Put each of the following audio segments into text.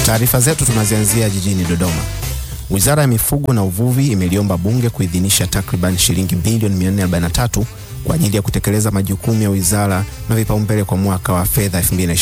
Taarifa zetu tunazianzia jijini Dodoma. Wizara ya Mifugo na Uvuvi imeliomba Bunge kuidhinisha takriban shilingi bilioni 443 kwa ajili ya kutekeleza majukumu ya wizara na vipaumbele kwa mwaka wa fedha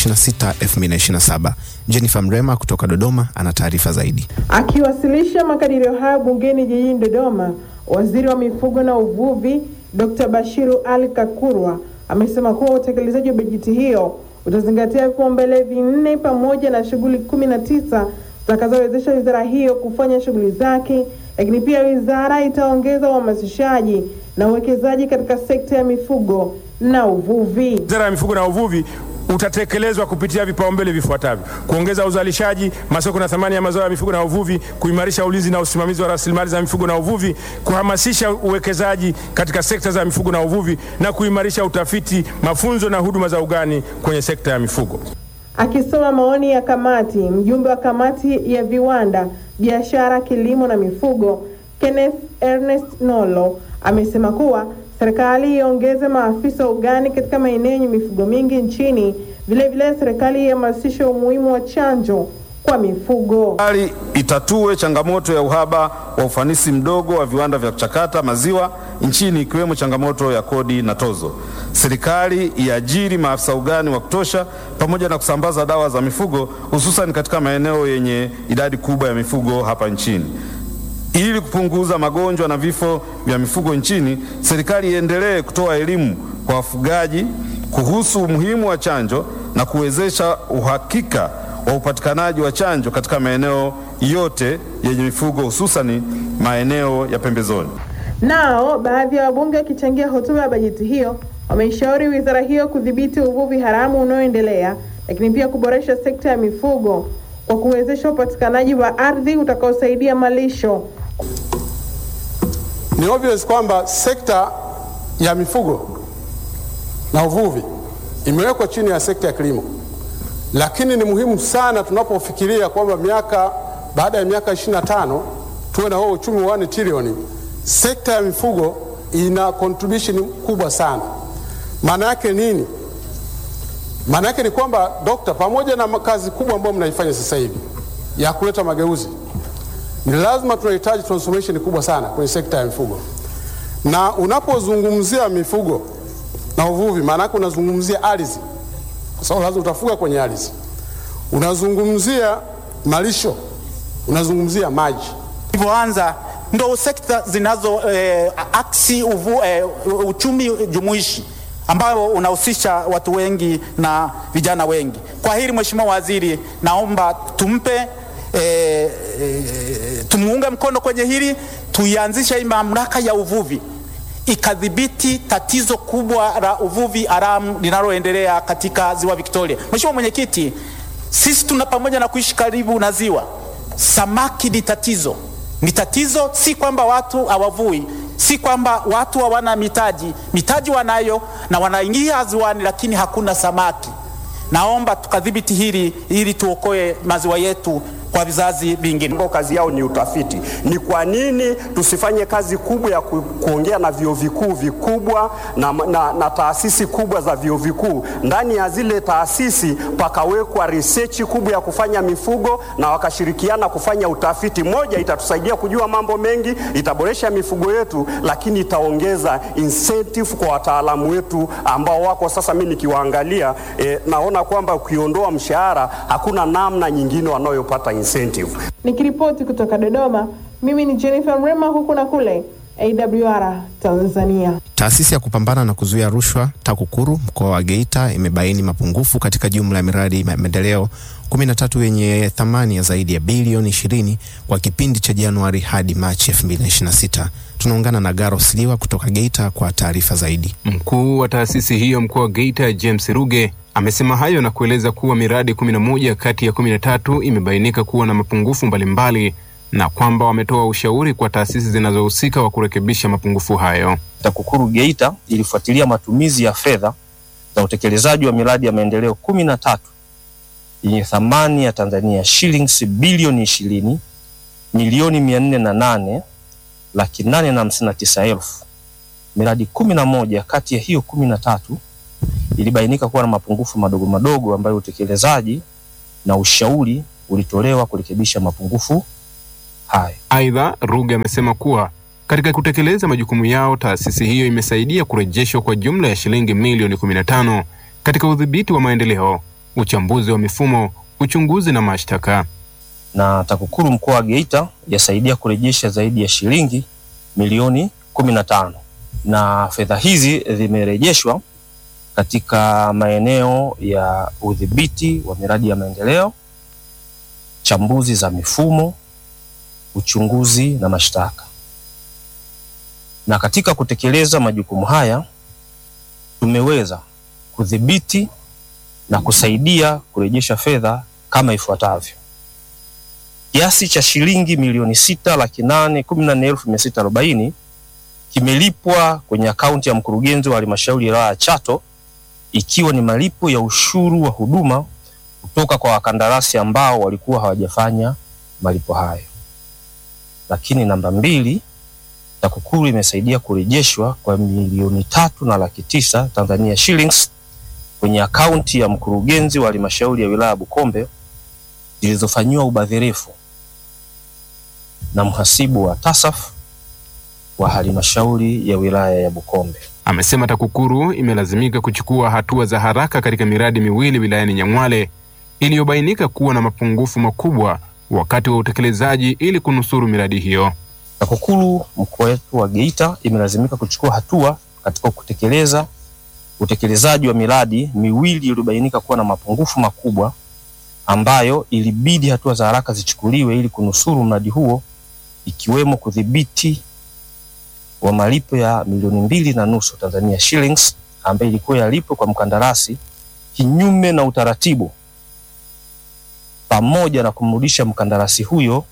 2026-2027. Jennifer Mrema kutoka Dodoma ana taarifa zaidi. Akiwasilisha makadirio hayo bungeni jijini Dodoma, Waziri wa Mifugo na Uvuvi Dr. Bashiru Ali Kakurwa amesema kuwa utekelezaji wa bajeti hiyo utazingatia vipaumbele vinne pamoja na shughuli kumi na tisa zitakazowezesha wizara hiyo kufanya shughuli zake, lakini pia wizara itaongeza uhamasishaji na uwekezaji katika sekta ya mifugo na uvuvi. Wizara ya Mifugo na Uvuvi utatekelezwa kupitia vipaumbele vifuatavyo: kuongeza uzalishaji, masoko na thamani ya mazao ya mifugo na uvuvi, kuimarisha ulinzi na usimamizi wa rasilimali za mifugo na uvuvi, kuhamasisha uwekezaji katika sekta za mifugo na uvuvi na kuimarisha utafiti, mafunzo na huduma za ugani kwenye sekta ya mifugo. Akisoma maoni ya kamati, mjumbe wa kamati ya viwanda, biashara, kilimo na mifugo Kenneth Ernest Nolo amesema kuwa serikali iongeze maafisa ugani katika maeneo yenye mifugo mingi nchini. Vilevile, serikali ihamasishe umuhimu wa chanjo kwa mifugo. Serikali itatue changamoto ya uhaba wa ufanisi mdogo wa viwanda vya kuchakata maziwa nchini ikiwemo changamoto ya kodi na tozo. Serikali iajiri maafisa ugani wa kutosha pamoja na kusambaza dawa za mifugo hususan katika maeneo yenye idadi kubwa ya mifugo hapa nchini. Ili kupunguza magonjwa na vifo vya mifugo nchini, serikali iendelee kutoa elimu kwa wafugaji kuhusu umuhimu wa chanjo na kuwezesha uhakika wa upatikanaji wa chanjo katika maeneo yote yenye mifugo hususani maeneo ya pembezoni. Nao baadhi ya wabunge wakichangia hotuba ya bajeti hiyo wameishauri wizara hiyo kudhibiti uvuvi haramu unaoendelea, lakini pia kuboresha sekta ya mifugo kwa kuwezesha upatikanaji wa ardhi utakaosaidia malisho. Ni obvious kwamba sekta ya mifugo na uvuvi imewekwa chini ya sekta ya kilimo, lakini ni muhimu sana tunapofikiria kwamba miaka baada ya miaka 25 tuwe na huo uchumi wa 1 trilioni. Sekta ya mifugo ina contribution kubwa sana. Maana yake nini? Maana yake ni kwamba dokta, pamoja na kazi kubwa ambayo mnaifanya sasa hivi ya kuleta mageuzi, ni lazima tunahitaji transformation kubwa sana kwenye sekta ya mifugo. Na unapozungumzia mifugo na uvuvi, maana yake unazungumzia ardhi, kwa sababu lazima utafuga kwenye ardhi, unazungumzia malisho, unazungumzia maji. Ilivyoanza ndo sekta zinazo eh, aksi uvu, eh, uchumi jumuishi ambao unahusisha watu wengi na vijana wengi. Kwa hili Mheshimiwa Waziri, naomba tumpe e, e, tumuunge mkono kwenye hili, tuianzishe hii mamlaka ya uvuvi ikadhibiti tatizo kubwa la uvuvi haramu linaloendelea katika ziwa Victoria. Mheshimiwa Mwenyekiti, sisi tuna pamoja na kuishi karibu na ziwa, samaki ni tatizo, ni tatizo, si kwamba watu hawavui si kwamba watu hawana mitaji, mitaji wanayo na wanaingia ziwani, lakini hakuna samaki. Naomba tukadhibiti hili ili tuokoe maziwa yetu kwa vizazi vingine. Kazi yao ni utafiti. Ni kwa nini tusifanye kazi kubwa ya ku, kuongea na vyuo vikuu vikubwa na, na, na taasisi kubwa za vyuo vikuu? Ndani ya zile taasisi pakawekwa research kubwa ya kufanya mifugo na wakashirikiana kufanya utafiti. Moja, itatusaidia kujua mambo mengi, itaboresha mifugo yetu, lakini itaongeza incentive kwa wataalamu wetu ambao wako sasa. Mimi nikiwaangalia eh, naona kwamba ukiondoa mshahara hakuna namna nyingine wanayopata incentive. Nikiripoti kutoka Dodoma, mimi ni Jennifer Mrema, huku na kule AWR Tanzania. Taasisi ya kupambana na kuzuia rushwa TAKUKURU mkoa wa Geita imebaini mapungufu katika jumla ya miradi ya maendeleo 13 yenye thamani ya zaidi ya bilioni 20 kwa kipindi cha Januari hadi Machi 2026. Tunaungana na Garo Sliwa kutoka Geita kwa taarifa zaidi. Mkuu wa taasisi hiyo mkoa wa Geita James Ruge amesema hayo na kueleza kuwa miradi 11 kati ya 13 imebainika kuwa na mapungufu mbalimbali na kwamba wametoa ushauri kwa taasisi zinazohusika wa kurekebisha mapungufu hayo. TAKUKURU Geita ilifuatilia matumizi ya fedha za utekelezaji wa miradi ya maendeleo kumi na tatu yenye thamani ya Tanzania shillings bilioni ishirini milioni mia nne na nane laki nane na hamsini na tisa elfu. Miradi kumi na moja kati ya hiyo kumi na tatu ilibainika kuwa na mapungufu madogo madogo ambayo utekelezaji na ushauri ulitolewa kurekebisha mapungufu hayo. Aidha, Ruge amesema kuwa katika kutekeleza majukumu yao, taasisi hiyo imesaidia kurejeshwa kwa jumla ya shilingi milioni 15 katika udhibiti wa maendeleo, uchambuzi wa mifumo, uchunguzi na mashtaka. na TAKUKURU mkoa wa Geita yasaidia kurejesha zaidi ya shilingi milioni kumi na tano na fedha hizi zimerejeshwa katika maeneo ya udhibiti wa miradi ya maendeleo, chambuzi za mifumo, uchunguzi na mashtaka. Na katika kutekeleza majukumu haya tumeweza kudhibiti na kusaidia kurejesha fedha kama ifuatavyo: kiasi cha shilingi milioni sita laki nane kumi na nne elfu mia sita arobaini kimelipwa kwenye akaunti ya mkurugenzi wa halmashauri ya wilaya ya Chato ikiwa ni malipo ya ushuru wa huduma kutoka kwa wakandarasi ambao walikuwa hawajafanya malipo hayo. Lakini namba mbili, TAKUKURU imesaidia kurejeshwa kwa milioni tatu na laki tisa Tanzania shillings kwenye akaunti ya mkurugenzi wa halmashauri ya wilaya ya Bukombe zilizofanyiwa ubadhirifu na mhasibu wa TASAF wa halmashauri ya wilaya ya Bukombe. Amesema TAKUKURU imelazimika kuchukua hatua za haraka katika miradi miwili wilayani Nyang'hwale iliyobainika kuwa na mapungufu makubwa wakati wa utekelezaji ili kunusuru miradi hiyo. TAKUKURU mkoa wetu wa Geita imelazimika kuchukua hatua katika kutekeleza utekelezaji wa miradi miwili iliyobainika kuwa na mapungufu makubwa ambayo ilibidi hatua za haraka zichukuliwe ili kunusuru mradi huo ikiwemo kudhibiti wa malipo ya milioni mbili na nusu Tanzania shillings ambayo ilikuwa yalipwe kwa mkandarasi kinyume na utaratibu, pamoja na kumrudisha mkandarasi huyo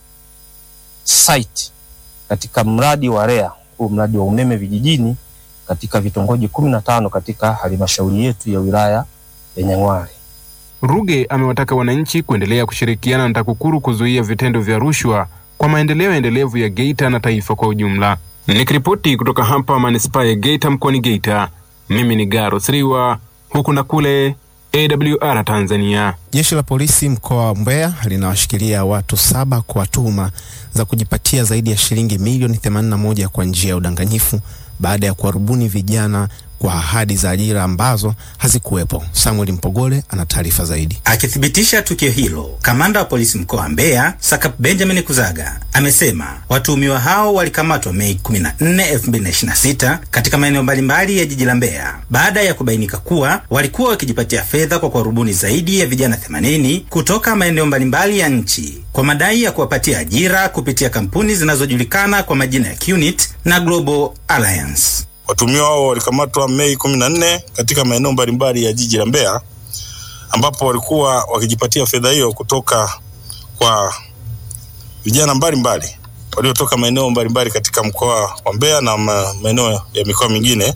site katika mradi wa REA, huu mradi wa umeme vijijini katika vitongoji kumi na tano katika halmashauri yetu ya wilaya ya Nyang'hwale. Ruge amewataka wananchi kuendelea kushirikiana na TAKUKURU kuzuia vitendo vya rushwa kwa maendeleo endelevu ya Geita na taifa kwa ujumla. Nikiripoti kutoka hapa manispaa ya Geita mkoani Geita, mimi ni Garo Sriwa, huku na kule AWR Tanzania. Jeshi la polisi mkoa wa Mbeya linawashikilia watu saba kwa tuhuma za kujipatia zaidi ya shilingi milioni 81 kwa njia ya udanganyifu baada ya kuwarubuni vijana kwa ahadi za ajira ambazo hazikuwepo. Samuel Mpogole ana taarifa zaidi. Akithibitisha tukio hilo, kamanda wa polisi mkoa wa Mbeya Sakap Benjamin Kuzaga amesema watuhumiwa hao walikamatwa Mei 14, 2026 katika maeneo mbalimbali ya jiji la Mbeya baada ya kubainika kuwa walikuwa wakijipatia fedha kwa kuwarubuni zaidi ya vijana 80 kutoka maeneo mbalimbali ya nchi kwa madai ya kuwapatia ajira kupitia kampuni zinazojulikana kwa majina ya QNIT na Global Alliance. Watuhumiwa hao walikamatwa Mei 14 katika maeneo mbalimbali ya jiji la Mbeya ambapo walikuwa wakijipatia fedha hiyo kutoka kwa vijana mbalimbali waliotoka maeneo mbalimbali katika mkoa wa Mbeya na ma- maeneo ya mikoa mingine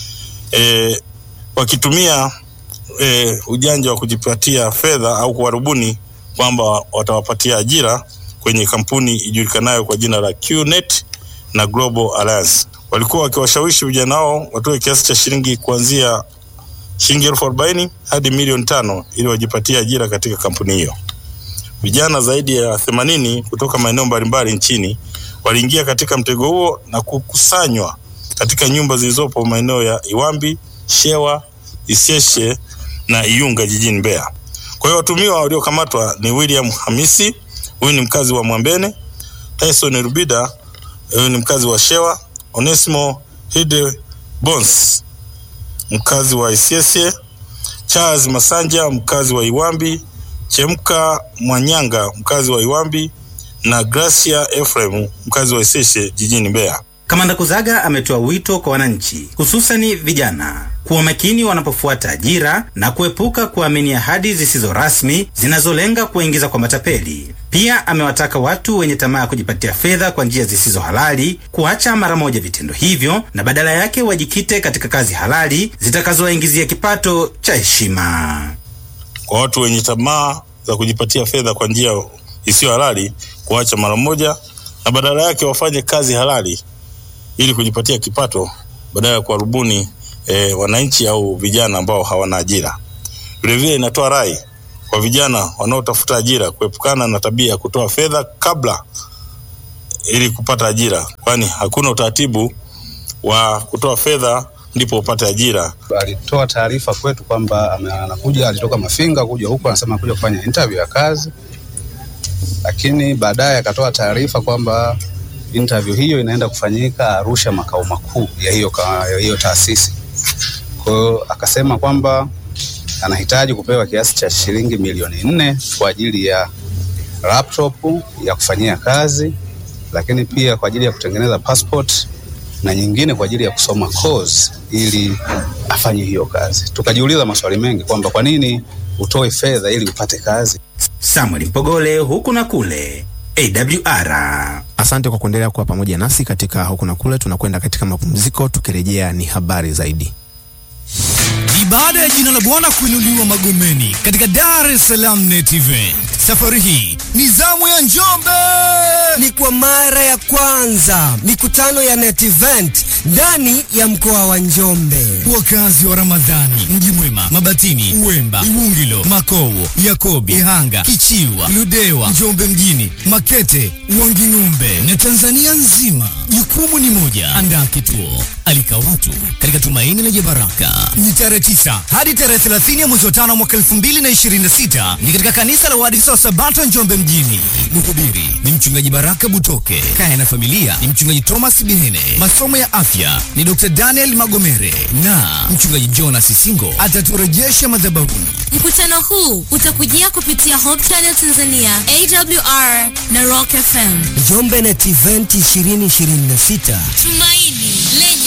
e, wakitumia e, ujanja wa kujipatia fedha au kuwarubuni kwamba watawapatia ajira kwenye kampuni ijulikanayo kwa jina la QNet na Global Alliance. Walikuwa wakiwashawishi vijana hao watoe kiasi cha shilingi kuanzia shilingi elfu arobaini hadi milioni tano ili wajipatie ajira katika kampuni hiyo. Vijana zaidi ya themanini kutoka maeneo mbalimbali nchini waliingia katika mtego huo na kukusanywa katika nyumba zilizopo maeneo ya Iwambi, Shewa, Isyeshe na Iyunga jijini Mbeya. Kwa hiyo watumiwa waliokamatwa ni William Hamisi, huyu ni mkazi wa Mwambene, Tyson Rubida, huyu ni mkazi wa Shewa, Onesimo Hide Bons, mkazi wa Isyesye, Charles Masanja, mkazi wa Iwambi, Chemka Mwanyanga, mkazi wa Iwambi na Gracia Ephraim, mkazi wa Isyesye jijini Mbeya. Kamanda Kuzaga ametoa wito kwa wananchi hususani vijana kuwa makini wanapofuata ajira na kuepuka kuamini ahadi zisizo rasmi zinazolenga kuwaingiza kwa matapeli. Pia amewataka watu wenye tamaa ya kujipatia fedha kwa njia zisizo halali kuacha mara moja vitendo hivyo na badala yake wajikite katika kazi halali zitakazowaingizia kipato cha heshima. Kwa watu wenye tamaa za kujipatia fedha kwa njia isiyo halali kuacha mara moja na badala yake wafanye kazi halali ili kujipatia kipato badala ya kuwarubuni e, wananchi au vijana ambao hawana ajira. Vilevile inatoa rai kwa vijana wanaotafuta ajira kuepukana na tabia ya kutoa fedha kabla ili kupata ajira, kwani hakuna utaratibu wa kutoa fedha ndipo upate ajira. Alitoa taarifa kwetu kwamba ame- anakuja, alitoka Mafinga kuja huku, anasema anakuja kufanya interview ya kazi, lakini baadaye akatoa taarifa kwamba interview hiyo inaenda kufanyika Arusha, makao makuu ya hiyo, ka- ya hiyo taasisi. Kwa hiyo akasema kwamba anahitaji kupewa kiasi cha shilingi milioni nne kwa ajili ya laptop ya kufanyia kazi, lakini pia kwa ajili ya kutengeneza passport na nyingine kwa ajili ya kusoma course ili afanye hiyo kazi. Tukajiuliza maswali mengi kwamba kwa nini utoe fedha ili upate kazi. Samuel Mpogole huku na kule AWR. Asante kwa kuendelea kuwa pamoja nasi katika huku na kule. Tunakwenda katika mapumziko, tukirejea ni habari zaidi. Ni baada ya jina la Bwana kuinuliwa Magomeni katika Dar es Salaam Net Event. Safari hii ni zamu ya Njombe. Ni kwa mara ya kwanza mikutano ya Net Event ndani ya mkoa wa Njombe. Wakazi wa Ramadhani, Mji Mwema, Mabatini, Uwemba, Iwungilo, Makowo, Yakobi, Ihanga, Kichiwa, Ludewa, Njombe mjini, Makete, Wanging'ombe na Tanzania nzima. Jukumu ni moja, andaa kituo, alika watu katika tumaini lenye baraka. Ni tarehe 9 hadi tarehe 30 ya mwezi wa tano mwaka 2026 ni katika kanisa la Waadventista wa Sabato Njombe mjini. Mhubiri ni mchungaji Baraka Butoke. Kaya na familia ni mchungaji Thomas Bihene. Masomo ya afya ni Dr. Daniel Magomere na mchungaji Jonas Singo ataturejesha madhabahuni. Mkutano huu utakujia kupitia Hope Channel Tanzania, AWR na Rock FM. Njombe Net Event 2026. Tumaini lenye